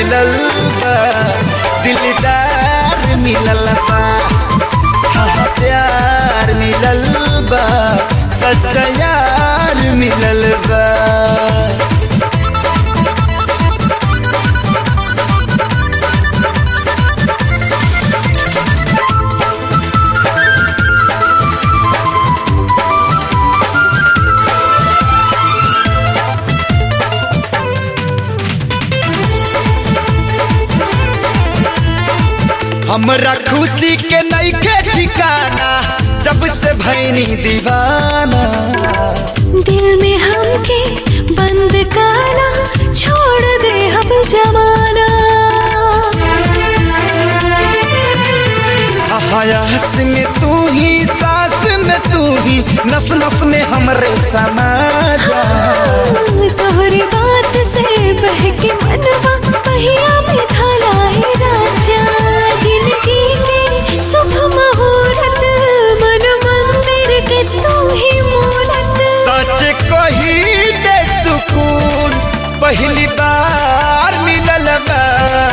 मिलल बा दिलदार मिलल बा हाँ हाँ, प्यार मिलल बा सच्चा यार मिलल बा हमरा खुशी के नईखे ठिकाना जब से भैनी दीवाना दिल में हमके बंद काला छोड़ दे हम जमाना हयास में तू ही सांस में तू ही नस नस में हमरे समा जा तोहरी बात से बहके मनवा पहिया में थाला है राजा जिंदगी के शुभ मुहूर्त मन मंदिर के तू ही मूरत सच कही दे सुकून पहली बार मिलल बा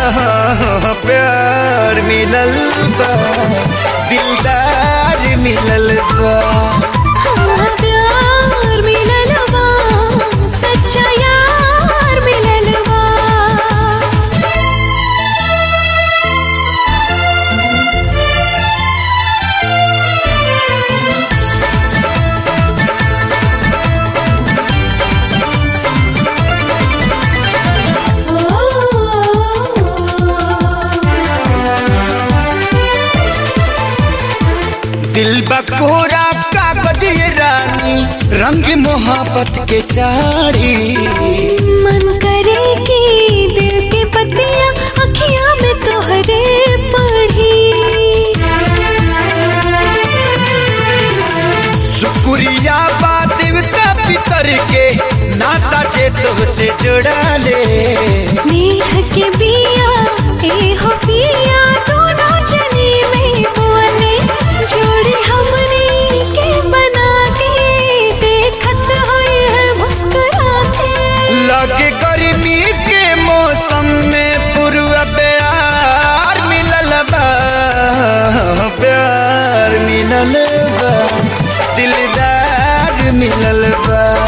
प्यार मिलल बा दिलदार मिलल बा हाँ, प्यार मिलल बा सच्चा यार मिलल बा दिल बकोरा कागज ये रानी रंग मोहब्बत के चारी मन करे कि दिल की पतियां अखियां में तोहरे पढ़ी शुक्रिया बा देवता पितर के नाता जे तुझसे जुड़ा ले नेह के बिया ए हो पिया दोनों जनी में बोले जोड़ी हमने के बना के देखत होए है मुस्कुराते लगे गर्मी के मौसम में पूर्व प्यार मिलल बा प्यार मिलल बा दिलदार मिलल बा